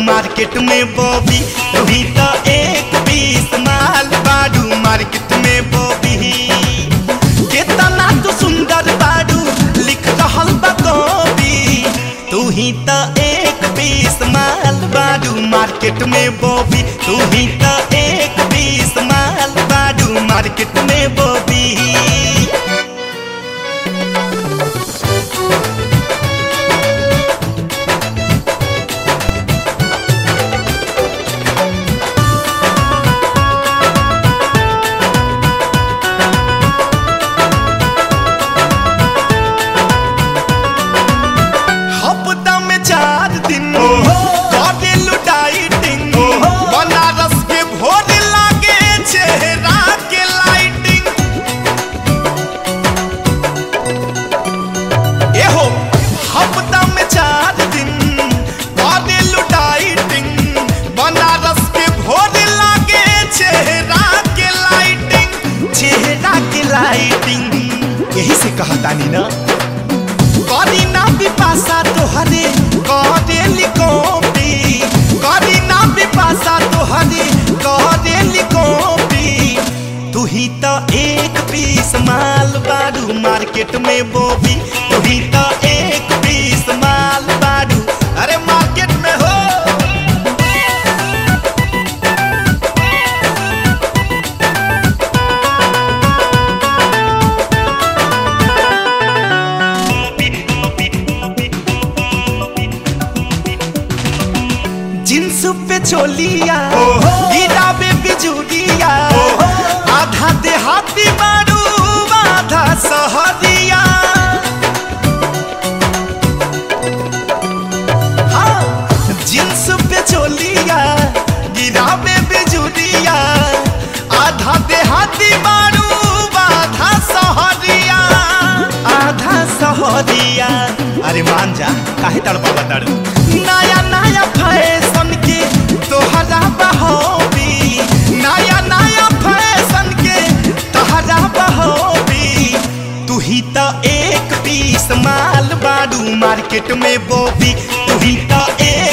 market में Bobby तू ही तो एक पीस माल बाड़ू मार्केट में बॉबी कितना तू सुंदर बाड़ू लिख रहल बा कवि तू ही तो एक पीस माल बाड़ू मार्केट में बॉबी तू ही तो एक पीस माल बाड़ू मार्केट में बॉबी हफ्ता में चार दिन करे लुटाइटिंग बनारस के भोर लागे चेहरा के लाइटिंग एहो हफ्ता में चार दिन करे लुटाइटिंग बनारस के भोर लागे चेहरा के लाइटिंग चेहरा के लाइटिंग यही से कहतानी ना करी ना पिपासा तोहरे करे लिकोपी करी ना पिपासा तोहरे करे लिकोपी तू ही तो एक पीस माल बाड़ू मार्केट में बोबी तू ही तो एक पीस माल बाड़ू अरे मार्केट में हो जींस पे चोलिया गिराबे बिजुरिया आधा देहाती बारू आधा सहरिया हाँ, जींस पे चोलिया गिराबे बिजुरिया आधा देहाती बारू आधा सहरिया आधा सहरिया अरे मान जा काहे तड़पा बताड़ू नया नया फैशन के तोहरा बहोबी नया नया फैशन के तोहरा बहोबी तू ही तो एक पीस माल बाड़ू मार्केट में बोबी तू ही तो एक